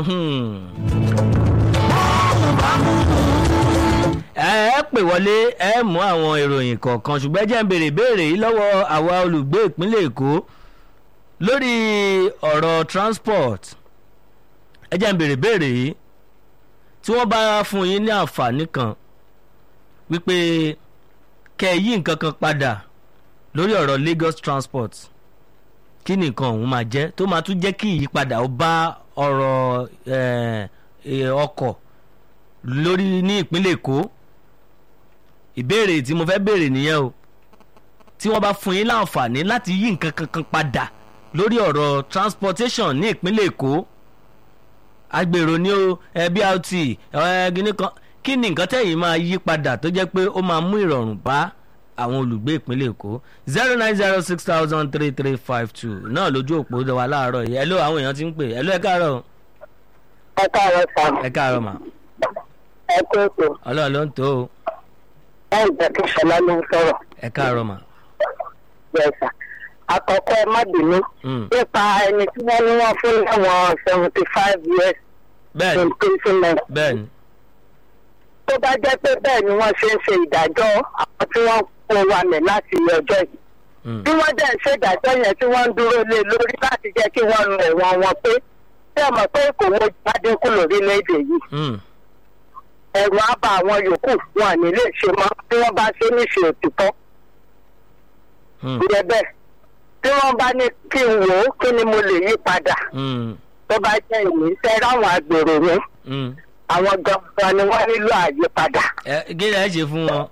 ẹ ẹ pè wọlé ẹ mú àwọn ìròyìn kọ̀ọ̀kan ṣùgbọ́n ẹ jẹ́ ń béèrè béèrè yìí lọ́wọ́ àwa olùgbé ìpínlẹ̀ èkó lórí ọ̀rọ̀ transport ẹ jẹ́ ń béèrè béèrè yìí tí wọ́n bá fún yín ní àǹfààní kan wípé kẹ́ ẹ yí nǹkan kan padà lórí ọ̀rọ̀ Lagos transport kí ni nǹkan ọ̀hún máa jẹ́ tó máa tún jẹ́ kí ìyípadà ó bá ọ̀rọ̀ eh, eh, ọkọ̀ lórí ní ìpínlẹ̀ èkó ìbéèrè tí mo fẹ́ béèrè nìyẹn o tí wọ́n bá fún yín láǹfààní láti yí nǹkan kankan padà lórí ọ̀rọ̀ transportation ní ìpínlẹ̀ èkó agbèrò ní o ẹ BRT ẹ gíní kan kí ni nǹkan tẹ̀yìn máa yí padà tó jẹ́ pé ó máa mú ìrọ̀rùn bá àwọn olùgbé ìpínlẹ̀ èkó zero nine zero six thousand three three five two náà lójú òpó wa láàárọ̀ yìí ẹ ló àwọn èèyàn ti ń pè ẹ ló ẹ káàárọ̀ ẹ káàárọ̀ sá ẹ káàárọ̀ mà ẹ kó ètò ọlọ́run ló ń tó o láì jẹ́ kí ṣọlá ló ń sọ̀rọ̀ ẹ káàárọ̀ mà. bẹ́ẹ̀ sà àkọ́kọ́ ẹ má bínú Mm. nípa ẹni tí wọ́n ní wọ́n fún láwọn seventy five years bẹ́ẹ̀ni imprisonment bẹ́ẹ̀ni tó bá jẹ́ pé bẹ́ẹ̀ ni wọ́n ṣe ń ṣe ìdájọ́ àwọn tí wọ́n kó wa mẹ́ láti ọjọ́ yìí Mm. bí wọ́n dẹ̀ ń ṣe ìdájọ́ yẹn tí wọ́n ń dúró lé lórí láti jẹ́ kí wọ́n lu ẹ̀wọ̀n wọn pé tí ẹ mọ̀ pé kò wọ́n gbádẹ́kù lórílẹ̀‐èdè yìí Mm. ẹ̀rù á bá àwọn yòókù wọn à ní lè ṣe mọ́ bí wọ́n bá ṣe níṣe òtítọ́ Mm. ìyẹn bẹ́ẹ̀ tí wọ́n bá ní kí n wò ó kí ni mo lè yí padà Mm. tó bá jẹ́ ìní fẹ́ ráwọn agbèrò yẹn Mm. àwọn gangan ni wọ́n nílò àyípadà ẹ kí ni ẹ ṣe fún wọn.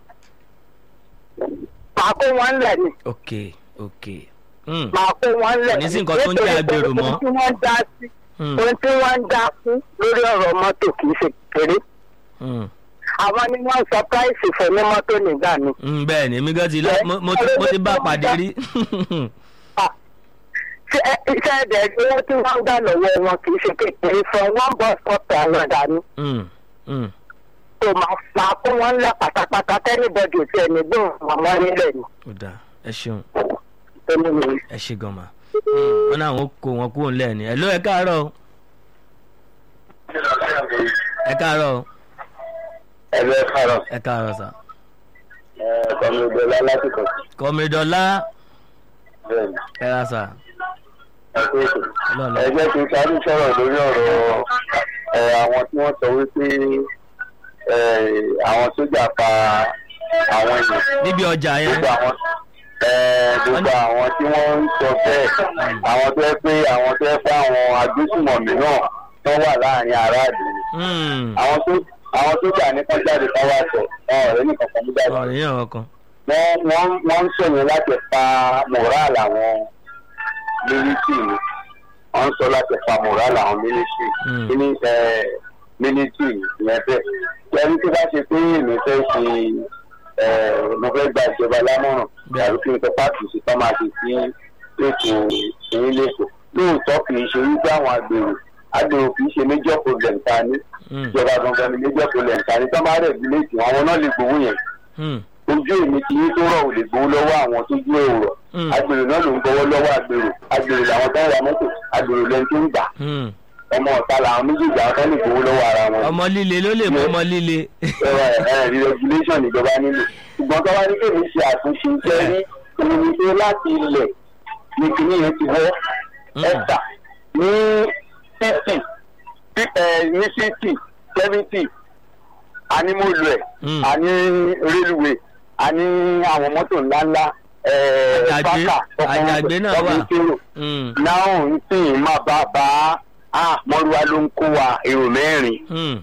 màá kó wọn lẹ̀ ni ok ok. Mm. màá kó wọn lẹ̀ Kò ní sí nǹkan tó ń jẹ́ agbèrò mọ́. ohun tí wọ́n dá sí Mm. ohun tí wọ́n ń dá fún lórí ọ̀rọ̀ mọ́tò kì í ṣe kékeré Mm. àwọn ni wọ́n sọ price fún ní mọ́tò nígbà mi. Mm, bẹ́ẹ̀ni èmi gan ti lọ mo- mo ti mo ti bá a pàdé rí. ṣé ẹ- iṣẹ́ ẹ̀dẹ̀ owó tí wọ́n ń gbà lọ́wọ́ wọn kì í ṣe kékeré from one bus stop to another ni. Mm. Mm. tó máa máa kó wọn lẹ pátápátá tẹ́nibọ́dì tí ẹni gbóhùn màmá nílẹ̀ ni. ó dáa ẹ ṣeun èmi nìyí. ẹ ṣe gan ma. wọn náà wọn kó wọn kúrò nílẹ̀ ni ẹ ló ẹ káàárọ̀ o. ẹ káàárọ̀ o. ẹgbẹ́ kárọ̀ ẹ káàárọ̀ sà. kọ́mídọ́lá lásìkò kọ́mídọ́lá bẹ́ẹ̀ ni ẹ ra sà. ẹgbẹ́ ètò. ọlọ́ọ̀lọ́. ẹgbẹ́ tí sáré sọ̀rọ̀ lórí ọ̀rọ̀ ẹ, àwọn tí wọ́n sọ wípé ẹ, àwọn sójà pa àwọn èèyàn níbi ọjà yẹn. gbogbo àwọn ẹ, gbogbo àwọn tí wọ́n ń sọ bẹ́ẹ̀ àwọn tó yẹ pé àwọn tó yẹ pé àwọn agbésùmọ̀mí náà tó wà láàrin aráàlú Mm. àwọn tó àwọn sójà ní kan jáde ká wá sọ ọ̀rẹ́ nìkan kan mú jáde ọ̀rẹ́ yẹn ọkàn. wọ́n wọ́n wọ́n ń sọ̀yìn láti pa moral àwọn mílítì ni wọ́n ń sọ láti pa moral àwọn mílítì Mm. ní mílítì yẹn bẹ́ẹ̀ lẹ́ni tó bá ṣe pé èmi fẹ́ ṣe eh, mo fẹ́ gba ìjọba lámọ̀ràn Bẹ́ẹ̀. tàbí kí n sọ pàtó sí tọ́ máa ṣe sí ètò ìyín lẹ́kọ̀ọ́ lóòótọ́ kì í ṣe wípé àwọn agbèrò agbèrò kì í ṣe major problem ta ní Mm. ìjọba gangan ni major problem ta ní tọ́ máa rẹ̀ bíléètì àwọn náà lè gbowó yẹn Mm. ojú èmi ti yín tó rọ̀ ò lè gbowó lọ́wọ́ àwọn tó jú èrò Mm. agbèrò náà ló ń gbowó lọ́wọ́ agbèrò agbèrò làwọn tó ń wa mọ́tò agbèrò lẹ́ni tó ń gbà Mm. ọmọ ọ̀tá làwọn méjèèjì àwọn tó lè gbowó lọ́wọ́ ara wọn. ọmọ líle ló lè mú ọmọ líle. ẹ̀rọ ẹ̀ regulation ìjọba nílò ṣùgbọ́n tó bá ní kéde ṣe àtúnṣe iṣẹ́ ní ìrìnṣẹ́ láti ilẹ̀ ní kíní yẹn ti wọ́ Mm. ẹ̀ta ní sixty ní sixty seventy àní mo lò ẹ̀ Mm. àní railway àní àwọn mọ́tò ńláńlá Àjàgbé- àjàgbé náà wà. kérò Mm. náà ń sìn má bá bá a mọ́rúwá ló ń kó wa èrò mẹ́rin Mm.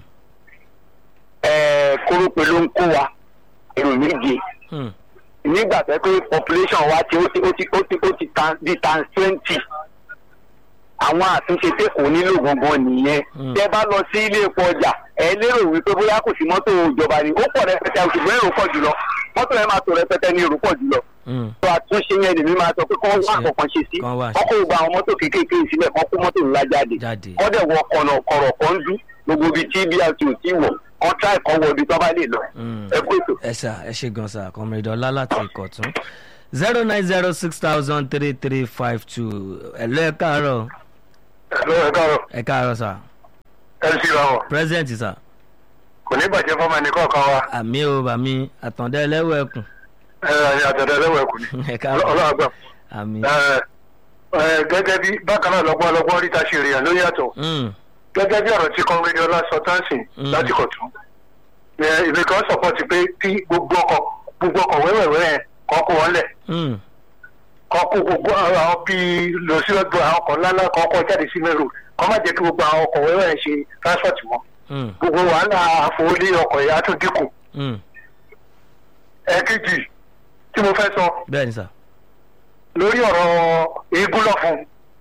ẹ̀ẹ́ kórópè ló ń kó wa èrò méje Mm. nígbà tó yẹ pé population wa ti ó ti ó ti ó ti ó ti tan di tan twenty àwọn àtúnṣe tí kò nílò gangan nìyẹn Mm. tẹ bá lọ sí ilé epo ọjà ẹ lérò wípé bóyá kò sí mọ́tò ìjọba ni ó pọ̀ rẹpẹtẹ ṣùgbọ́n èrò pọ̀ jùlọ mọ́tò yẹn máa tó rẹpẹtẹ ní èrò pọ̀ jùlọ Mm. tó àtúnṣe yẹn lèmi máa sọ pé kọ́ wá Ṣe- àkọ́kọ́ ṣe sí kán wá kọ́ kó gba àwọn mọ́tò kéékèèké sílẹ̀ kọ́ kó mọ́tò ńlá jáde jáde. kọ́ dẹ̀ wọ kọ̀nà kọ̀rọ̀ kan dú gbogbo ibi tí brt ò tí wọ̀ kọ́ tíráì kan wọ ibi tó bá lè lọ Mm. ẹ kó ètò. ẹ ṣá ẹ ṣe gan sa kọmọdé ọlá láti ìkọ̀tún zero nine zero six thousand three three five two ẹ lọ ẹ káàárọ̀ ẹ lọ́wọ́ ẹ káàárọ̀. ẹ káàárọ̀ sà mc rawọ president sir kò ní bàjẹ́ fọmọ ẹnì kọ̀ọ̀kan wa àmì o bàmí àtàndá ẹlẹ́wọ̀ ẹkùn ẹ àtẹ̀dẹ̀ ẹlẹ́wọ̀ ẹ̀kú ni ẹ káàbọ̀ ọlọ́run àgbà àmì ẹ ẹ gẹ́gẹ́ bí bákan náà lọ́gbọ́n lọ́gbọ́n ríta ṣe rèèyàn ló yàtọ̀ Mm, gẹ́gẹ́ bí ọ̀rọ̀ tí kọ́ńgẹ́dẹ́ ọlá sọ táǹsì Mm. láti kọ̀tún ìbí kan sọ̀pọ̀tì pé kí gbogbo ọkọ̀ gbogbo ọkọ̀ wẹ́wẹ̀wẹ́ yẹn kọ́ kó wọn lẹ̀ mm, kọ́ kó gbogbo àwọn bíi lọ sí ọgbọ̀n àwọn ọkọ̀ ńláńlá kọ́ kọ́ jáde sí mẹ́rù kọ́ má jẹ́ kí gbogbo àwọn ọkọ̀ wẹ́wẹ́ yẹn ṣe transport mọ́ mm, gbogbo wàhálà àfọwọ́lé ọkọ̀ yẹn á tún dínkù mm. ẹ̀ẹ́kejì tí mo fẹ́ sọ bẹ́ẹ̀ ni sir lórí ọ̀rọ̀ eégún lọ́fun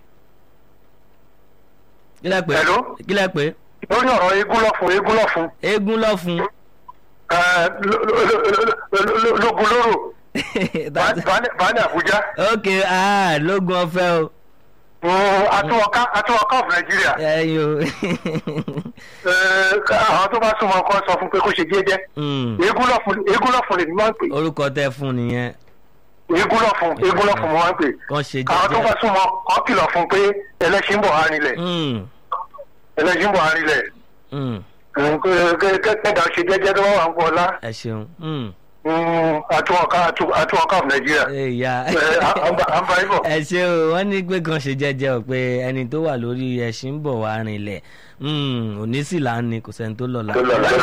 kí lẹ pé Hello? kí lẹ pé lórí ọ̀rọ̀ eégún lọ́fun eégún lọ́fun eégún lọ́fun ẹ̀, ló- ló- ló- ló- ló- lógun lóró bàálẹ̀ àbújá ok ah lógun ọ̀fẹ́ o àtúwọ̀ká àtúwọ̀ká of nàìjíríà ẹyin o ẹ̀, àwọn tó bá súnmọ́ kọ́ sọ fún pé kó ṣe jẹ́jẹ́ Mm, eégún lọ́fun eégún lọ́fun lèmi máa ń pè orúkọ tẹ fún nìyẹn eégún lọ́fun eégún lọ́fun mo máa ń pè kàn ṣe àwọn tó bá jẹ́jẹ́ súnmọ́ kọ́ kìlọ̀ fún pé ẹlẹ́ṣin bọ̀ arinlẹ̀ Mm, ẹlẹ́ṣin bọ̀ arinlẹ̀ mm, kẹ́kẹ́dà ṣe jẹ́jẹ́ tó wà ń bọ̀ ọlá ẹ ṣeun Mm, àtúwọ̀ká àtúwọ̀ká of nàìjíríà ẹ̀yà ẹ̀, à à ń bá à ń bá ibọ̀. ẹ ṣe o wọ́n ní pé kàn ṣe jẹ́jẹ́ o pé ẹni tó wà lórí ẹṣin ń bọ̀ wá rinlẹ̀ Mm, òní sì là ń ní kò sẹ́ni tó lọ́la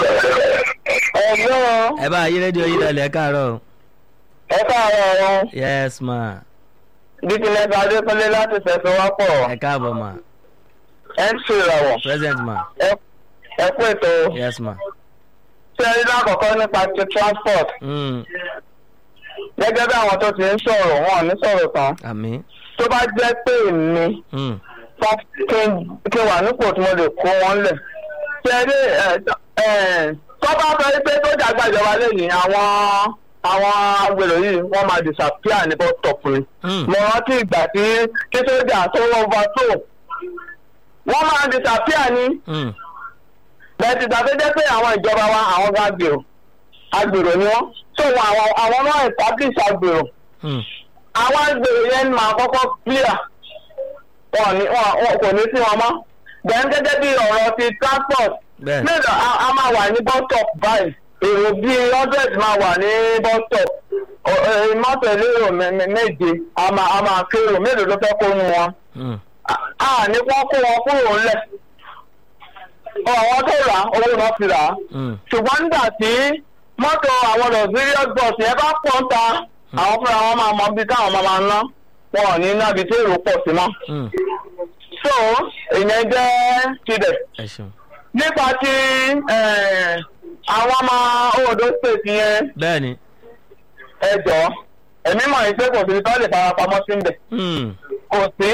ẹ̀lọ́ ẹ bá ayé rédíò yìí lọlẹ̀ káàárọ̀ o. ẹ káàárọ̀ ọ̀run yes ma dídínlẹ́gbẹ̀ adékúnlé láti fẹsọ̀wápọ̀ ẹ káàbọ̀ ma mc ìràwọ̀ present ma ẹ kú ètò yes ma. ṣé ẹ rí lákọ̀ọ́kọ́ nípa ti transport Mm, gẹ́gẹ́ bí àwọn tó ti ń sọ̀rọ̀ wọn ò ní sọ̀rọ̀ tán àmì. tó bá jẹ́ pé èmi Mm, tán kí n kí n wà nípò tí mo lè kó wọn lẹ̀ ṣé ẹ rí ẹ ẹ tó bá sọ pé tó dàgbà ìjọba lẹ́yìn àwọn àwọn agbèrò yìí wọ́n máa disappear ní bus stop ni mm, mo rántí ìgbà tí kí sójà tó wọ́n bá tó wọ́n máa disappear ni mm, bẹ́ẹ̀ ti gbàgbé jẹ́ pé àwọn ìjọba wa àwọn bá gbèrò agbèrò ni wọ́n so wọn àwọn àwọn náà establish agbèrò mm, àwọn agbèrò yẹn ni màá kọ́kọ́ clear wọn ní wọn wọn kò ní sí wọn mọ́ bẹ́ẹ̀ gẹ́gẹ́ bí ọ̀rọ̀ ti transport bẹ́ẹ̀ mélòó a a máa wà ní bus stop báyìí èrò bíi hundred máa wà ní bus stop Ọ- ẹ, mọ́tò elérò mẹ- mẹ- méje a máa a máa kérò mélòó ló fẹ́ kó nu wọn mm, a ní kó kó wọn kúrò ńlẹ̀ àwọn tó rà á, owó náà fi rà á mm, ṣùgbọ́n nígbà tí mọ́tò àwọn luxurious bus yẹn bá pọ̀ ń ta àwọn fúnra wọn máa mọ bí táwọn máa máa ná wọn ò ní nábi tí èrò pọ̀ sí mọ́. mm, so ìyẹn jẹ́ tibẹ̀. ẹ ṣeun. nípa ti eh, àwọn ọmọ Ondo state yẹn bẹ́ẹ̀ ni. ẹ jọ èmi mọ̀ ní pé kò sí tó lè farapamọ́ sí ibẹ̀ Mm, kò sí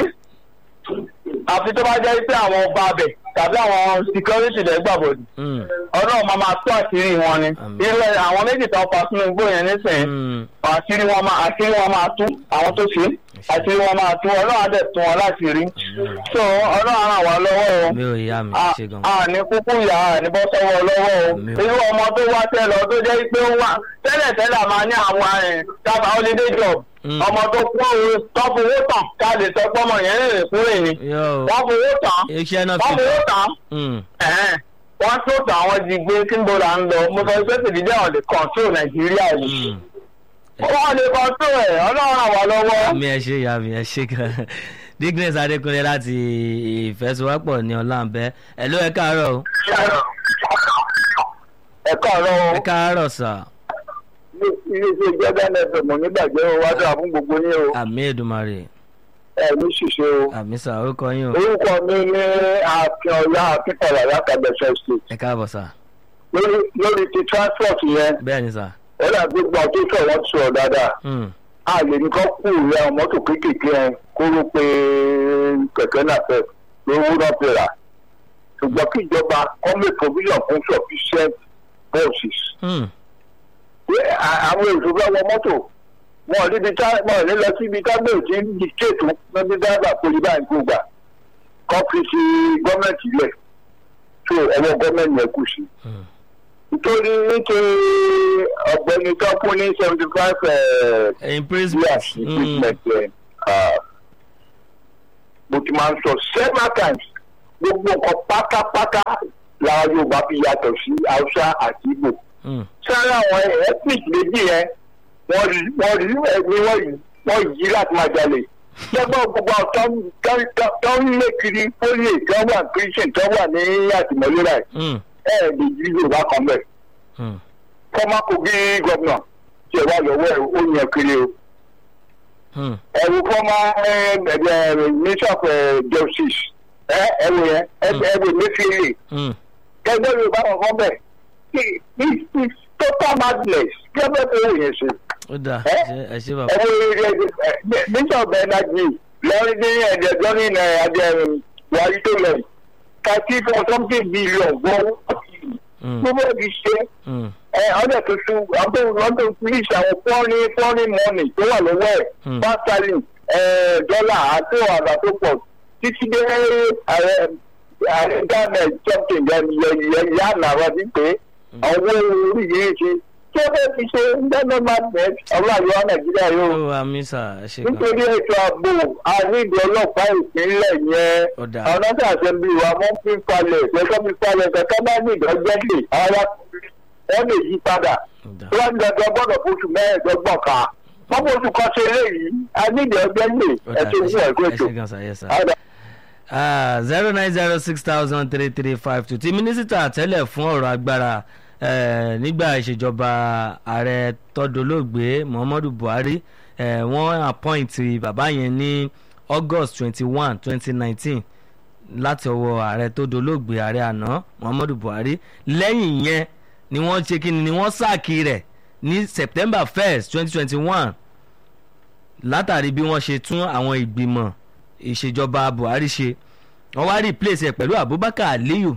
àfi tó bá jẹ́ pé àwọn ọba abẹ̀ tàbí àwọn security lẹ́ gbàbọ̀dì mm, ọlọ́run máa máa tó àṣírí wọn ni Àmín. irú ẹ̀ àwọn méjì tó pa sínú igbó yẹn nísìnyí mm, àṣírí wọn máa àṣírí wọn máa tú àwọn tó ṣe àṣírí wọn máa tú ọlọ́run á dẹ̀ tú wọn láti rí Àmín. so ọlọ́run á ràn wá lọ́wọ́ o mi ò yá mi a ṣe gan. a ní kúkú yà á ní bọ́ sọ́wọ́ lọ́wọ́ o Àmín o. irú ọmọ tó wá tẹ́ lọ tó jẹ́ pé ó wá tẹ́lẹ̀ tẹ́lẹ̀ a máa ní àwọn ẹ̀ dábàá holiday job Mm. ọmọ tó kú owó tó fowó tán ká lè sọ pé ọmọ yẹn lè kúrè ni yóò wọ́n fowó tán iṣẹ́ náà wọ́n fi. fowó tán Mm, ẹ̀hẹ́n. wọ́n tó tán àwọn ti gbé kíńbó là ń lọ mo sọ pé tìdílé àwọn lè control nàìjíríà yìí mm. wọ́n lè control ẹ̀ ọlọ́run ràn wá lọ́wọ́. mi ẹ ṣe ìyá mi ẹ ṣe gan digness adékúnlé láti ìfẹsowọ́pọ̀ ní ọláǹbẹ ẹ ló ẹ káàárọ̀ o ẹ káàárọ̀ ẹ káàárọ̀ sà iléeṣẹ́ ìjọba ẹ̀fẹ̀ mọ̀ nígbàjẹ́ o wá dáa fún gbogbo ní o àmì èdùmarè ẹ̀ ní ṣìṣe o. àmì sà orúkọ yín o orúkọ mi ní akin ọlá akínkọlà lákàgbẹ̀sẹ̀ state ẹ káàbọ̀ sà lórí lórí ti transport yẹn bẹ́ẹ̀ ni sà ó dà gbogbo àwọn tó sọ wọ́n ti sọ̀rọ̀ dáadáa Mm, a lè ní kọ́ kú ìyá mọ́tò kéékèèké yẹn kó ló pe kẹ̀kẹ́ náà fẹ́ lówó náà fi rà ṣùgbọ́n kí ìjọba kọ́mí provision fún sufficient buses mm, pé à- àwọn èrò bá wọ mọ́tò wọn ò níbi tá wọn ò ní lọ síbi tágbèrè tí ń dictate níbi dábàá poli báyìí kó gbà kọ́ fi ti gọ́ọ̀mẹ̀ntì lẹ̀ tó ẹ̀wọ̀n gọ́ọ̀mẹ̀ntì yẹn kù sí. mm. nítorí nítorí ọ̀gbẹ́ni tó kún ní seventy five in principle years treatment yẹn mo ti máa ń sọ several times gbogbo nǹkan pátápátá yorùbá fi yàtọ̀ sí haúsá àti ìgbò Mm. sára àwọn ethnic méjì yẹn wọ́n rí wọ́n rí ẹni wọ́n yí wọ́n yí láti máa jalè lọ́gbọ́n gbogbo àwọn tó ń- tó ń- tó- tó ń lé kiri fólè tó wà christian tó wà ní àtìmọ́lé rẹ̀ Mm. ẹ̀ lè yí yorùbá kan bẹ̀ Mm. fọ́mà kogi gọ́vnà tí ẹ wà lọ́wọ́ ẹ̀ ó yàn kiri o Mm. ẹ̀rù fọ́mà minister of eh, justice ẹ̀ ẹ̀rù yẹn ẹ̀rù mẹ́fìlì Mm. gẹ́gẹ́ bí yorùbá kan bẹ̀ it's it's total madness gẹ́gẹ́ bí owó yẹn ṣe. ó dáa Eh? ẹ ṣe- ẹ ṣe bàbá. minister of energy lọ́rin ní ẹ̀jẹ̀ lọ́rin ẹ̀jẹ̀ buhari tó lọ yìí thirty four something billion gbọ́ Mm. gbogbo ẹ̀dí ṣe Mm. ẹ̀ ọ̀dẹ̀ tuntun àbẹ̀ lọ́dọ̀ police àwọn foreign foreign money tó wà lọ́wọ́ ẹ̀ Hmm. pound sterling ẹ̀ dọ́là àti ọ̀dà tó pọ̀ títí dé ààrẹ ààrẹ ghana something yẹn yà nàrà sí pé àwọn owó orí yìí ṣe tí ó fẹ́ fi ṣe dáná madness ọlọ́ àríwá nàìjíríà yóò ó wà mí sà ẹ ṣe gan. nítorí ètò ààbò àrídìí ọlọ́pàá ìpínlẹ̀ yẹn Ó dáa. àwọn nọ́ọ̀sì àṣẹbí wa wọ́n fi ń falẹ̀ kẹ́kọ́ fi falẹ̀ kẹ́kọ́ bá ní ìdọ́jẹ́lẹ̀ ara wọ́n lè yí padà Ó dáa. tí wọ́n ń dọ̀dọ̀ gbọ́dọ̀ fóṣù mẹ́ẹ̀ẹ́dọ́gbọ̀n ká wọ́n fóṣù kan ṣe eléyìí àrídìí ọjẹ́lẹ̀ Ó dáa, ẹ̀ṣẹ̀ ẹ fún ṣe- ẹ̀kọ́ ẹ ètò. ṣe gan sà yes sà. zero nine zero six thousand three three five two ti mínísítà tẹ́lẹ̀ fún ọ̀rọ̀ agbára eh, nígbà ìṣèjọba ààrẹ tọ́dọ̀lóògbé muhammadu buhari eh, wọ́n appoint bàbá yẹn ní august twenty one twenty nineteen láti ọwọ́ ààrẹ tó dolóògbé ààrẹ àná muhammadu buhari lẹ́yìn yẹn ni wọ́n ṣe kí ni ni wọ́n sáàkì rẹ̀ ní september first twenty twenty one látàrí bí wọ́n ṣe tún àwọn ìgbìmọ̀ ìṣèjọba buhari ṣe wọ́n wá replace ẹ̀ pẹ̀lú abubakar aliyu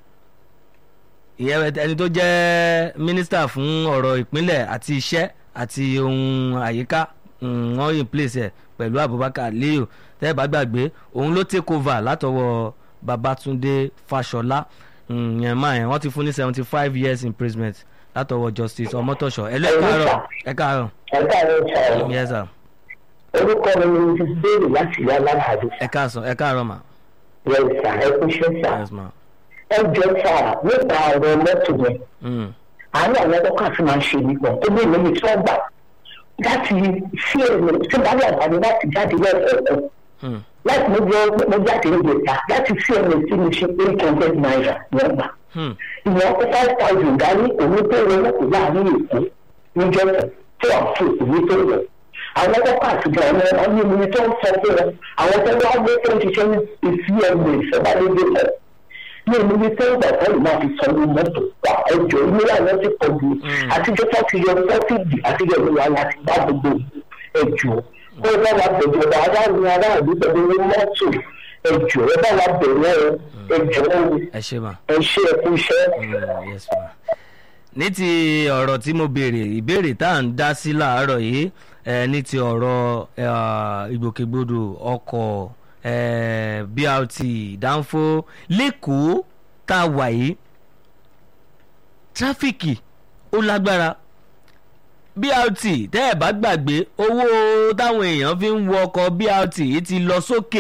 ìyẹn ẹni tó jẹ́ mínísítà fún ọ̀rọ̀ ìpínlẹ̀ àti iṣẹ́ àti ohun àyíká mm, wọ́n replace ẹ̀ pẹ̀lú abubakar aliyu tẹ́ ẹ bá gbàgbé òun ló take over látọwọ́ babatunde fashola mm, yẹn máa yẹn wọ́n ti fún ní seventy five years imprisonment látọwọ́ justice ọmọtọ̀ṣọ́ ẹ lọ ẹ káàárọ̀ ẹ káàárọ̀ ẹ̀ka ẹ̀rọ ìṣàrọ̀ yes sir orúkọ mi ni mrs bailey láti ìyá aláàbò ẹ káàsán ẹ káàárọ̀ mà yẹsà ẹkúṣẹ́ sà yes ma. ẹ jọ sà nípa ọ̀rọ̀ mọ́tò yẹn Mm. àárín àwọn ọkọ̀ àti máa ń ṣe nígbà tó bí èmi tí wọ́n gbà láti sí èmi tí bá wà wà ní láti jáde lẹ́ẹ̀kọ̀ọ̀kan Mm. láti mo jẹ́ mo jáde ní ìgbésà láti sí èmi tí mo ṣe eight hundred naira wọ́n gbà Mm. ìwọ̀n kó five thousand dání òun tó rẹ lọ́kùnrin láàrin èkó níjọ́ tí wọ́n fún òun tó rẹ̀ àwọn kọ́kọ́ àtijọ́ ọmọ ọmọ ní omi tó ń sọ fún wọn àwọn tó wá gbé tó ń ṣiṣẹ́ ní ìsí ẹgbẹ́ ìṣẹ̀dá lédè lọ ní omi tó ń gbà fọ́ọ̀lù máa fi sọ ní mọ́tò wà ẹjọ́ ilé àwọn ti pọ̀ jù àtijọ́ tó ti yọ sọ́fìdì àtijọ́ ìlú wa láti bá gbogbo ẹjọ́ ó bá wa bẹ̀rẹ̀ ọ̀dà aráàlú aráàlú pẹ̀lú owó mọ́tò ẹjọ́ ẹ bá wa bẹ̀rẹ̀ ẹjọ́ ẹ ṣe mà. ẹ ṣe ẹkú iṣẹ́. Mm, yes ma. ní ti ọ̀rọ̀ tí mo béèrè ìbéèrè tá à ń dá sí làárọ̀ yìí eh, ní ti ọ̀rọ̀ eh, ìgbòkègbodò ọkọ̀ eh, brt dánfó lẹ́kọ̀ọ́ tá a wà yìí tráfíkì ó lágbára brt tẹ́ ẹ̀ bá gbàgbé owó táwọn èèyàn fi ń wọ ọkọ̀ brt yìí ti lọ sókè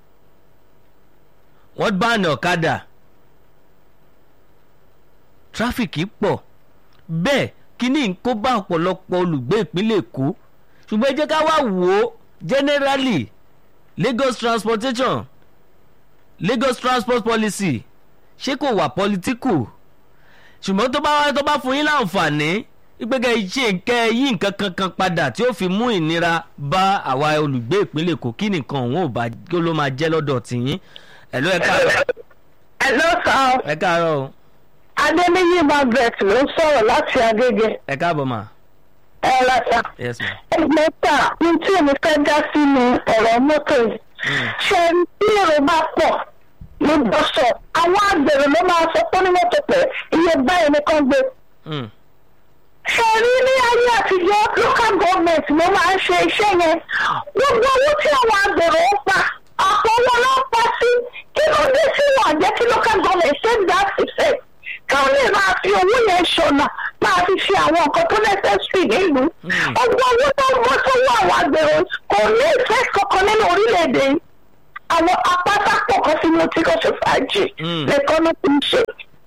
wọ́n bá ní ọ̀kadà tráfíkì pọ̀ bẹ́ẹ̀ kíní ń kó bá ọ̀pọ̀lọpọ̀ olùgbé ìpínlẹ̀ èkó ṣùgbọ́n ẹ jẹ́ ká wá wò ó generally lagos transportation lagos transport policy ṣé kò wà political ṣùgbọ́n tó bá wá tó bá fún yín láǹfààní ìgbẹ́gẹ́ ṣe nǹkẹ́ yí nǹkan kankan padà tí ó fi mú ìnira bá àwa olùgbé ìpínlẹ̀ èkó kí nìkan òun ò bá kí ló máa jẹ́ lọ́dọ̀ tìyín ẹ̀ ló ẹ káàárọ̀ ẹ ló sọ ẹ káàárọ̀ o adéníyí margaret ló ń sọ̀rọ̀ láti agége ẹ káàbọ̀ mà ẹ lọ́sà yes ma. ẹgbẹ́ ta ní tí èmi fẹ́ dá sínú ọ̀rọ̀ mọ́tò yìí ṣe bí èrò bá pọ̀ ní bọ́sọ̀ àwọn àgbèrè ló máa sọ pé ní mọ́tò pẹ̀ iye báyìí nìkan gbé Mm. ṣe rí ní ayé àtijọ́ local government ló máa ń ṣe iṣẹ́ yẹn gbogbo owó tí àwọn àgbèrè ń pa àpò wọn ló ń pa sí kí ló dé sí wọn àjẹ́ kí local government take that effect káwọn lè máa fi owó yẹn ṣọ̀nà máa fi ṣe àwọn nǹkan tó necessary nílùú ọgbọ́n owó tó ń bọ́ sọ́wọ́ àwọn àgbèrè kò ní ìfẹ́ kankan nínú orílẹ̀-èdè yìí àwọn apátápọ̀ kan sínú tí kò ṣe fàájì Mm. lẹ́kọ́ ló ti ń ṣe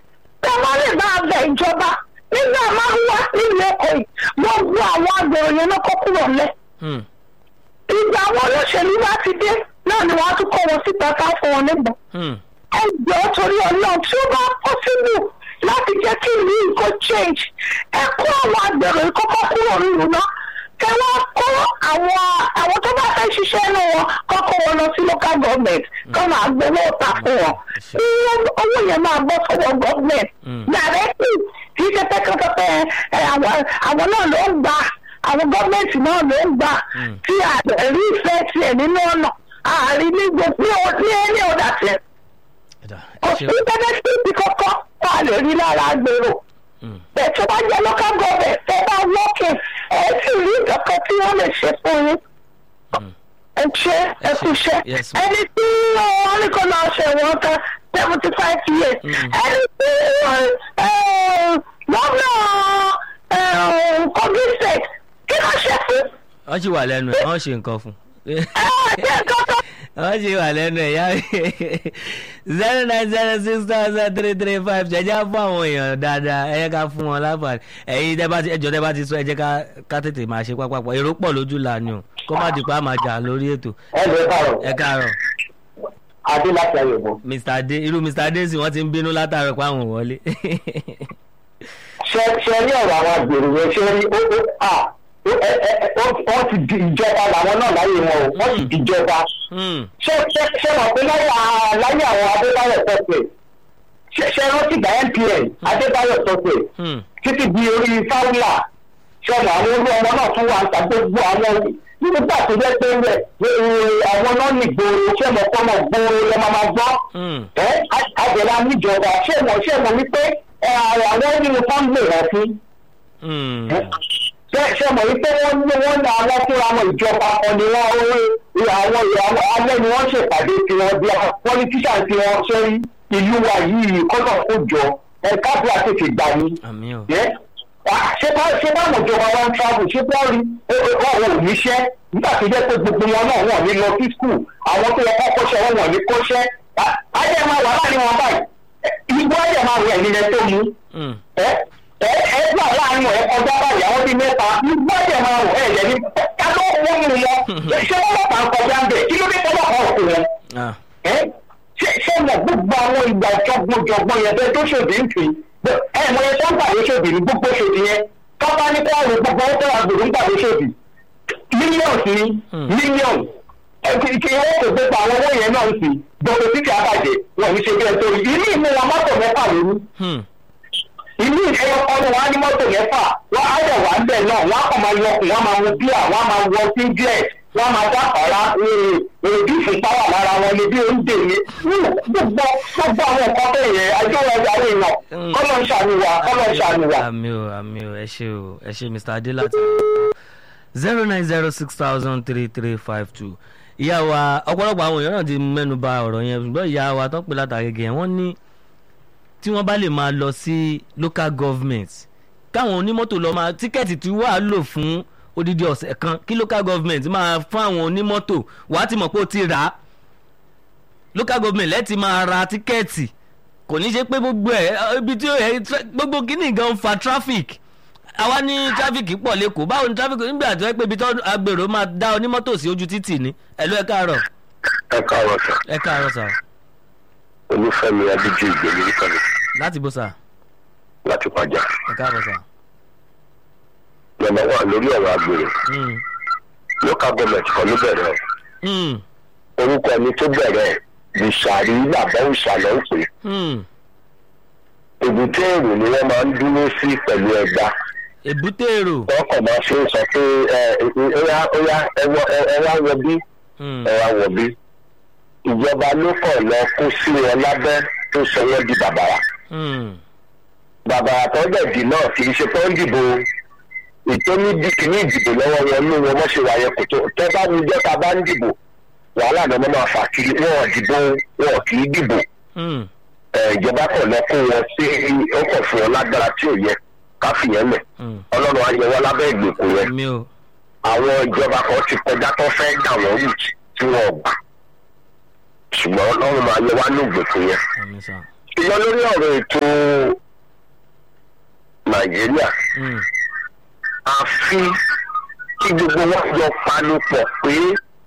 tẹ wọ́n lè bá bẹ ìjọba nígbà máa ń wá nílùú èkó yìí gbogbo àwọn agbèrò yẹn ló kọ́ kúrò lẹ̀ Hmm. ìgbà àwọn olóṣèlú bá ti dé náà ni wọ́n á tún kọ́ wọn síta ká fún wọn níbọn Hmm. ẹgbẹ́ torí ọlọ́run tí ó bá pọ́sibú láti jẹ́ kí ìlú yìí kó change ẹ kó àwọn agbèrò yìí kọ́kọ́ kúrò nílùú náà kẹ wá kó àwọn àwọn tó bá fẹ́ ṣiṣẹ́ inú wọn kọ́kọ́ wọn lọ sí local government kọ́ máa gbowó ọ̀tà fún wọn kí owó yẹn máa bọ́ sọ́wọ́ government Mm. directly kì í ṣe pẹ́kẹ́pẹ́pẹ́ ẹ, àwọn àwọn náà ló ń gbà àwọn gọ́ọ̀mẹ̀ntì náà ló ń gbà Mm. tí àrí ìfẹ́ tiẹ̀ nínú ọ̀nà àárín ní gbogbo ní ẹni ọ̀dà tiẹ̀ Ẹ̀dá, kò ẹ sí ṣe- bẹ́nẹ́fìtì kankan tá a lè rí lára gbèrò Hmm. bẹ́ẹ̀ tó bá jẹ́ local government tó bá wọ́ọ̀kì ẹ̀ sì rí nǹkan tí wọ́n lè ṣe fún yín Hmm. ẹ ṣe ẹ kú iṣẹ́ Yes, ma'am. ẹni tí wọ́n ní kó lọ ṣe wọ́n kan seventy five years Mm. ẹni tí lọ́nà kogi state kí ló ṣe fún wọ́n sì wà lẹ́nu ẹ̀ wọ́n ṣe nǹkan fún un. ẹ ṣe nǹkan tó wọ́n ṣe wà lẹ́nu ẹ̀ yá zero nine zero six thousand three three five ṣẹjá fún àwọn èèyàn dáadáa ẹ jẹ́ ká fún wọn láǹfààní ẹ̀yin tẹ́ bá ti ẹjọ́ tẹ́ bá ti sọ ẹ jẹ́ ká ká tètè máa ṣe pápápọ̀ èrò pọ̀ lójú la ni o kó má di pa máa jà lórí ètò ẹ lè bàrọ̀ ẹ káàárọ̀ adé láti ayọ̀bọ̀. mr adé irú mr adé sì wọ́n ti ń bínú látàrọ̀ pé àwọn ò wọlé. ṣe ṣe rí ọ̀rọ̀ àwọn àgbèrò yẹn ṣe rí ó ó à ó ẹ ẹ ẹ ó- wọ́n ti di ìjọba làwọn náà láyé wọn o wọ́n ti di ìjọba Hmm, ṣé ṣé ṣé mọ̀ pé láyé à- láyé àwọn adébáyọ̀ sọ́pẹ̀ ṣe ṣe rántí gba npn adébáyọ̀ sọ́pẹ̀ hmm, títí di orí fáwùlà ṣọlá àwọn olú ọmọ náà tún wà ń ta gbogbo àwọn nígbà tó jẹ́ pé rẹ̀ àwọn náà ní gbòòrò ṣé mọ̀ pé ọmọ gbòòrò lọ́ máa máa gbọ́ hmm, ẹ àjẹlá níjọba ṣé mọ̀ ṣé mọ̀ wípé ẹ, àwọn nínú fáńgbè rẹ̀ fún hmm. ṣe ṣe mọ̀ wípé wọ́n ní wọ́n ní àwọn fúnra wọn ìjọba kan ni wọ́n owó àwọn ìyàwó alẹ́ ni wọ́n ṣèpàdé tiwọn bí wọ́n ní tíṣà tiwọn sórí ìlú wa yìí kọ́nà kó jọ ẹ káàbí àtètè gbà ní. àmì o ẹ wà, ṣé bá ṣé bá àwọn ìjọba wọn travel ṣé bá rí wọn ò níṣẹ́ nígbà tó jẹ́ pé gbogbo wọn náà wọ́n ní lọ sí school àwọn tó yẹ kọ́ kọ́ṣẹ́ wọn wọ́n ní kọ́ṣẹ́ ajẹ́ máa wà láàrin wọn báyìí igbó ajẹ́ máa wẹ̀ nílẹ̀ tó mú Hmm, ẹ ẹ ẹ gbà láàrin ẹ kọjá báyìí àwọn bíi mẹ́ta nígbà tẹ máa wọ ẹ lẹni ká ló wọ́n mú wọn ṣé wọ́n lọ́pàá ń kọjá ń bẹ̀ kí ló dé tọ́lọ̀ kan òkú wọn ah, ẹ ṣé ṣé mọ̀ gbogbo àwọn ìgbà jọgbọ́jọgbọ́n yẹn bẹ́ẹ̀ tó ṣòdì ń fi ẹ mọ ẹ tó ń gbàdé ṣòdì ní gbogbo ṣòdì yẹn tọ́ba ní kọ́ọ̀rù gbogbo ó tẹ́wà gbòdò ń gbàdé ṣòdì mílíọ̀nù sí mílíọ̀nù ẹ kì kì í wọ́n kò gbogbo àwọn owó yẹn náà ń sì gbogbo títí àbàjẹ́ wọn ní ṣe bí ẹ tó rí ìlú ìmú wọn mọ́tò mẹ́fà lórí hmm, ìlú ìfẹ́ ọdún wa ní mọ́tò mẹ́fà wọ́n á dẹ̀ wá ń bẹ̀ náà wọ́n á kàn máa yọkùn wọ́n máa wo bíà wọ́n á máa wọ singlet wọ́n á máa dápàrà èrèdí ìfúnpáwà lára wọn ni bí oúnjẹ ni gbogbo gbogbo àwọn nǹkan bẹ́ẹ̀ yẹn ajọ́ wọn ẹja rẹ̀ yàn kọ́lọ́ ń ṣàníwá kọ́lọ́ ń ṣàníwá. àmì o àmì o ẹ ṣe o ẹ ṣe mr adé láti zero nine zero six thousand three three five two ìyá wa ọ̀pọ̀lọpọ̀ àwọn èèyàn náà ti mẹ́nu bà ọ̀rọ̀ yẹn ṣùgbọ́n ìyá wa tó ń pè látàgègè yẹn wọ́n ní tí wọ́n bá lè máa lọ sí local government káwọn onímọ́tò lọ máa tíkẹ́ẹ̀tì tí wàá lò fún odidi ọ̀sẹ̀ kan kí local government máa fún àwọn onímọ́tò wàá ti mọ̀ pé ó ti rà á local government lẹ́ẹ̀tì máa ra tíkẹ́ẹ̀tì kò ní ṣe pé gbogbo ẹ̀ ibi tí ó yẹ gbogbo kíní gan ń fa traffic àwa ní traffic pọ̀ lẹ́kọ̀ọ́ báwo ni traffic nígbà tó yẹ pé ibi tó agbèrò máa dá onímọ́tò sí ojú títì ni ẹ̀lú ẹ̀ káàárọ̀ ẹ káàárọ̀ sà ẹ̀ káàárọ̀ sà olúfẹ́mi adíjú ìgbèlú nìkanì láti bó sà láti pàjá ẹ̀ káàárọ̀ sà. lọ́nà wà lórí ọ̀rọ̀ àgbèrè Mm, local government kan ló bẹ̀rẹ̀ ẹ̀. mm, orúkọ ẹni tó bẹ̀rẹ̀ ẹ̀ bìsàrí bàbá òṣàlọ́ ń pè é. mm. èbúté èrò ni wọ́n máa ń dúró sí pẹ̀lú ẹgbàá èbúté èrò wọ́n kàn máa ṣe ń sọ pé ẹ ẹ óyá óyá ẹ wọ- ẹ ẹ wá wọ bí Mm, ẹ wá wọ bí ìjọba ló kàn lọ kó sí wọn lábẹ́ tó sọ wọ́n di bàbàrà mm, bàbàrà tó dẹ̀ dì náà kì í ṣe tó ń dìbò ìtóní di kìíní ìdìbò lọ́wọ́ wọn ní wọn mọ́ ṣe wà yẹn kò tó tẹ́ bá ní jọ́ta bá ń dìbò wàhálà náà wọ́n máa fà kiri wọn ò dìbò wọn ò kì í dìbò mm, ẹ, ìjọba kàn lọ kó wọn sí ó kàn fún wọn lágbára tí ò yẹ káfíyẹn lẹ̀ mm. ọlọ́run á yẹ wọn lábẹ́ ìgbèkùn yẹn mi ò àwọn ìjọba kan ti kọjá tó fẹ́ dà wọ́n rù tí wọ́n gbà ṣùgbọ́n ọlọ́run máa yẹ wá ní ìgbèkùn yẹn. àmì sà. ṣùgbọ́n lórí ọ̀rọ̀ ètò nàìjíríà Mm. àfi kí gbogbo wọn jọ panu pọ̀ pé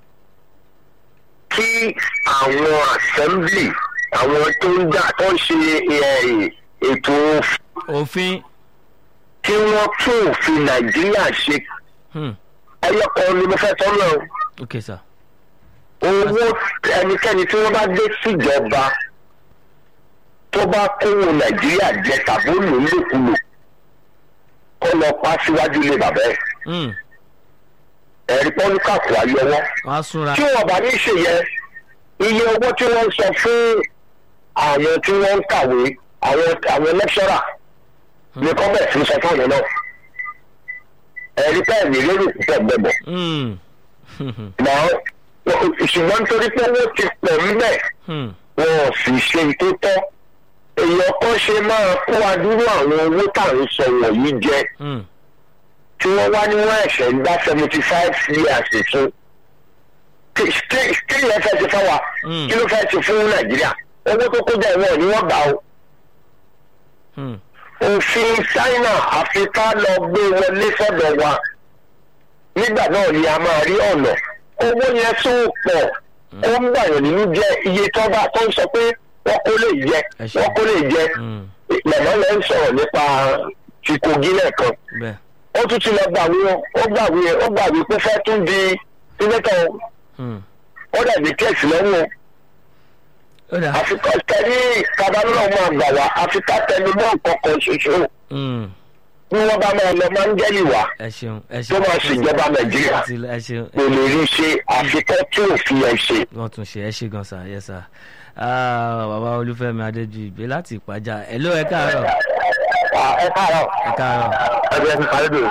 kí àwọn assembly àwọn tó ń dá tó ń ṣe eh, ètò òfin kí wọ́n tún òfin nàìjíríà ṣe Hmm. ẹyọkọ ni mo fẹ́ tọ́ náà ok sir owó ẹnikẹ́ni tí wọ́n bá dé síjọba tó bá kówó nàìjíríà jẹ tàbí ó lò ó lòkulò kó lọ pa síwájú ilé bàbá ẹ̀ Mm. ẹ̀rí pọ́nùkàkù ayọwọ́ wọ́n á súnra tí wọ́n bá ní ṣe yẹ iye owó tí wọ́n ń sọ fún àwọn tí wọ́n ń kàwé àwọn àwọn lẹ́kṣọ́rà ní kọ́mẹ̀tì ń sọ fún àwọn náà ẹ̀rí pẹ́ẹ́ ní lérò púpọ̀ gbẹ̀bọ̀ Mm. náà ṣùgbọ́n nítorí pé owó ti pọ̀ ńbẹ̀ Hmm. wọn ò sì ṣe tó tọ́ èèyàn kan ṣe máa kó adúrú àwọn owó tá à ń sọ wọ̀nyí jẹ Mm. tí wọ́n wá ní wọ́n ẹ̀ṣẹ̀ ń dá seventy five years fún kí kí ló fẹ́ ṣe fáwa Mm. kí ló fẹ́ ṣe fún nàìjíríà owó tó kó jẹ́ ìwọ̀n ni wọ́n gbà ó Hmm. òfin china àfi ká lọ gbé wọlé sọ́dọ̀ wa nígbà náà ni a máa rí ọ̀nà owó yẹn tún pọ̀ ó ń gbàyàn nínú jẹ́ iye tó bá tó ń sọ pé wọ́n kó lè jẹ Ẹ ṣé. wọ́n kó lè jẹ Mm. màmá lẹ́ ń sọ̀rọ̀ nípa ti kogi lẹ́ẹ̀kan bẹ́ẹ̀ ó tún ti lọ gbàwé o ó gbàwé ó gbàwé pé fẹ́ tún di sínétọ̀ o. Hmm. ó dàbí kẹ́ẹ̀sì lọ́wọ́ ó dà àfikọ́ tẹ̀lé kabalọ́ máa gbà wá àfikà tẹnu mọ́ nǹkan kan ṣoṣo Mm. bí wọ́n bá máa lọ máa ń jẹ́lì wá ẹ ṣeun ẹ tó ṣeun máa ṣèjọba nàìjíríà Ti- ẹ ṣeun kò lè rí ṣe àfikọ́ tí òfin ẹ̀ ṣe. wọ́n tún ṣe ẹ ṣe gan sa yẹ sa bàbá olúfẹ́mi adéjú ìgbé láti ìpàjá ẹ ló ẹ káàárọ̀ ẹ káàárọ̀ ẹ káàárọ̀ ẹgbẹ́ mi kàlẹ́ dò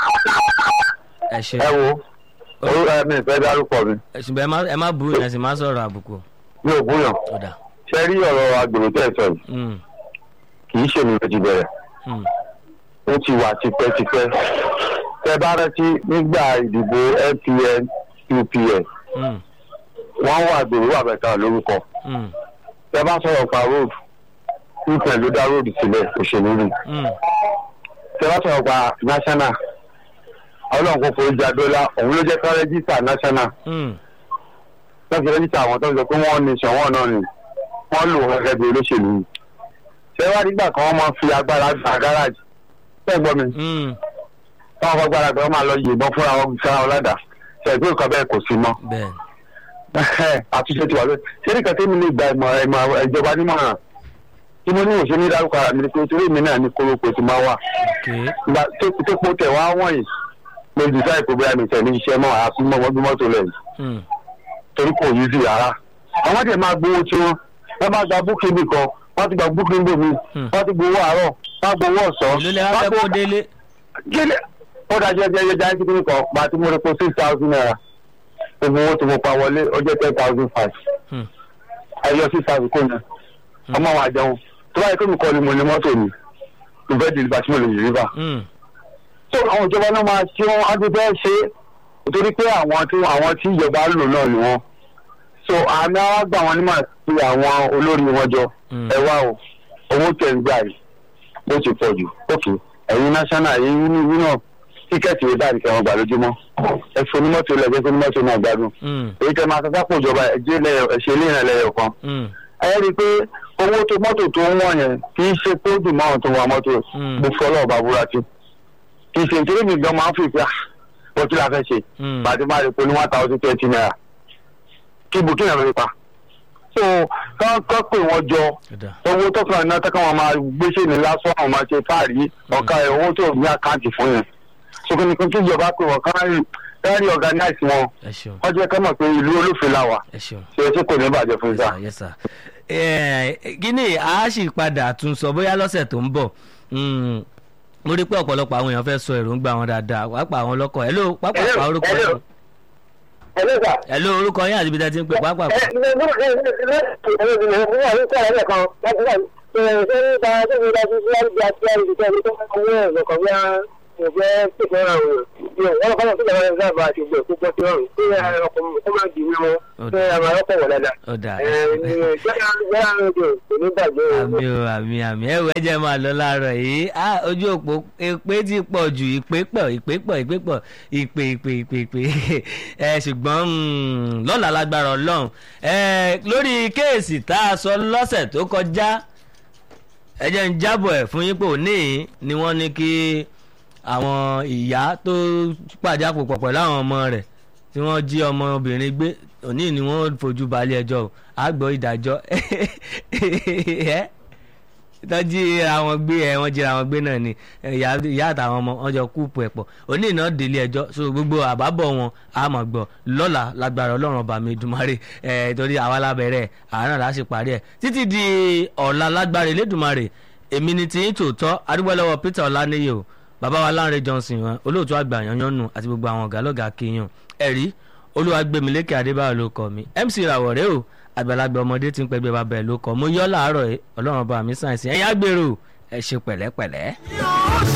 ẹ ṣe ẹ wo orúkọ mi ìfẹ́ dárúkọ mi ṣùgbọ́n ẹ má ẹ má burú yẹn sì má sọ̀rọ̀ àbùkù mi ò búyàn ó dà ṣe rí ọ̀rọ̀ agbèrò tẹ̀ sọ yìí Mm. kì í ṣe mi ló ti bẹ̀rẹ̀ Mm. ó ti wà tipẹ́tipẹ́ tẹ bá rántí nígbà ìdìbò npn upn Mm. wọ́n wà gbèrò wà mẹ́ta lórúkọ Mm. tẹ bá sọ̀rọ̀ pa road upn ló dá road sílẹ̀ òṣèlú rí Mm. tẹ bá sọ̀rọ̀ pa national ọlọ́run kò forí jadọ́lá òun ló jẹ́ ká rẹ́jísítà national Mm. wọ́n fi rẹ́jísítà àwọn tó ń sọ pé wọ́n ní sọ̀wọ́n náà ni wọ́n lò wọ́n gẹ́gẹ́ bí olóṣèlú yìí ṣé wá nígbà kan wọ́n máa fi agbára gba gáràjì bẹ́ẹ̀ gbọ́ mi Mm. táwọn fagbára pé wọ́n máa lọ yìnbọn fúnra wọn sára wọn ládàá ṣe ìpín nǹkan bẹ́ẹ̀ kò sí mọ́ bẹ́ẹ̀ àtúnṣe ti wà lóye ṣé nìkan tí mi lè gba ìmọ̀ ìmọ̀ ìjọba nímọ̀ràn tí mo ní òṣèlú ní dárúkọ ara mi ni pé torí mi náà ní kórópè tí máa wà ok ìgbà tó tó po tẹ̀ wá wọ̀nyí mo dìsáì pé bóyá mi tẹ̀ ní iṣẹ́ mọ́ àfi mọ́ ọmọdún mọ́tò lẹ́yìn Mm. torí kò yí sí rárá àwọn dẹ̀ máa gbowó tí wọ́n wọ́n bá gba búkì mi kan wọ́n ti gba búkì mi mi Hmm. wọ́n ti gbowó àárọ̀ wọ́n gbowó ọ̀sán ìlú lè wá fẹ́ kó délé kílẹ̀ ó dájọ́ ẹjẹ́ ẹjẹ́ jáde kíkiri kan gba tí mo rí po six thousand naira gbogbo owó tí mo pa wọlé ó jẹ́ ten thousand five Hmm. ayọ̀ six thousand kò ní ọmọ àwọn àjẹun tó báyìí pé mi kọ́ ni mo ní mọ́tò mi mo fẹ́ di ìgbà tí mo lè yí ríbà Mm. so àwọn ìjọba náà máa ṣe wọn á ti fẹ́ ṣe é nítorí pé àwọn tí àwọn tí ìjọba lò náà ni wọn so àmì àwọn gbà wọn nímọ̀ sí àwọn olórí wọn jọ Mm. ẹ wá o owó tẹ̀ ń gbà yìí ló ti pọ̀ jù ókè ẹ̀yin national ẹ̀yin ní ìlú náà tíkẹ́ẹ̀tì rẹ̀ dáàbì kẹwọn gbà lójúmọ́ ẹ fún onímọ́tò lẹ́gbẹ́ fún onímọ́tò náà gbádùn Mm. èyí tẹ máa sọ́sá pò ìjọba ẹ̀jẹ̀ lẹ́yọ̀ ẹ̀ṣẹ̀ ilé ìrìn lẹ́yọ̀ kan Mm. ẹ rí i pé owó tó mọ́tò tó ń wọ̀n yẹn kì í ṣe pé ó dùn mọ́ àwọn tó ń wa mọ́tò Mm. mo fọlọ́ ọba búra sí kì í ṣe nítorí mi gan máa ń fi ìpè ó kí la fẹ́ ṣe Mm. bàtí máa rí i pé ní one thousand twenty naira kí burkina lórí pa so kán kán pè wọ́n jọ ó dà owó tó kàn náà tẹ́kọ̀ wọn máa gbéṣẹ́ ní lásán àwọn máa ṣe fáàrí ọ̀ka ẹ̀ owó tó ní àkáǹtì fún yẹn ṣùgbọ́n nìkan tí ìjọba pè wọ́n kán rí kán rí organize wọn ẹ ṣeun wọ́n jẹ́ ká mọ̀ pé ìlú olófin la wà ẹ ṣeun. ṣe é tí kò ní bàjẹ́ fún yes ìta. sir yes sir. Eh, kíní a sì padà tún sọ bóyá lọ́sẹ̀ tó ń bọ̀ Mm, mo rí pé ọ̀pọ̀lọpọ̀ àwọn èèyàn fẹ́ sọ èròǹgbà wọn dáadáa pàápàá àwọn ọlọ́kọ̀ ẹ̀ ló pàápàá Hello, orúkọ hello. yín ẹ̀ ló orúkọ yín àti ibi tẹ́ ti ń pè pàápàá. mo fẹ́ pèsè ọ̀rọ̀ àwọn èèyàn wọ́n kọ́ tó lọ́wọ́ ẹ̀ka àbá àti ìgbẹ́ púpọ̀ sí ọ̀run pé ọkùnrin kó má di mímọ́ pé àmà ọkọ̀ wọ̀ dáadáa. ó dà gbẹ́rẹ́ rédíò kò ní bàjẹ́ o. àmì o àmì àmì ẹ wọ ẹjẹ máa lọ láàárọ̀ yìí á ojú òpó èpè ti pọ̀ jù ìpè pọ̀ ìpè pọ̀ ìpè pọ̀ ìpè ìpè ìpè ìpè ẹ ṣùgbọ́n mm, lọ́la lágbára Ọlọ́run ẹ lórí kéèsì tá a sọ lọ́sẹ̀ tó kọjá ẹ jẹ́ ń jábọ̀ ẹ̀ fún yín pé òní yìí ni wọ́n ní kí àwọn ìyá tó pàjápò pọ̀ pẹ̀lú àwọn ọmọ rẹ̀ tí wọ́n jí ọmọbìnrin gbé òní ni wọ́n fojú balẹ̀ ẹjọ́ o àgbọ̀ ìdájọ́ ẹ́ tọ́jú àwọn gbé ẹ wọ́n jíra àwọn gbé náà ni ìyá ìyá àtàwọn ọmọ wọn jọ kúùpù ẹ̀pọ̀ òní iná délé ẹjọ́ so gbogbo àbábọ̀ wọn a mọ̀ gbọ́ lọ́la lágbára ọlọ́run ọba mi dùmarè ẹ̀ torí àwa lábẹ́rẹ́ àárọ̀ la ṣe parí ẹ̀ títí di ọ̀la lágbára elédùmarè èmi ni tí ń tòótọ́ adúgbò lọ́wọ́ Peter Ọláníyè o bàbá wa Lánrè Johnson wọn olóòtú àgbà yanyannu àti gbogbo àwọn ọ̀gá lọ́gà kéèyàn ẹ̀rí olúwàgbẹ̀mílẹ́kẹ̀ adébáyọ̀ ló kọ́ mi MC ràwọ̀rẹ́ o àgbàlagbà ọmọdé tí ń pẹgbẹ́ bàbá ẹ̀ ló kọ́ mo yọ́ làárọ̀ ẹ̀ ọlọ́run ọba mi sàn sí ẹ̀yìn àgbèrò ẹ̀ ṣe pẹ̀lẹ́pẹ̀lẹ́.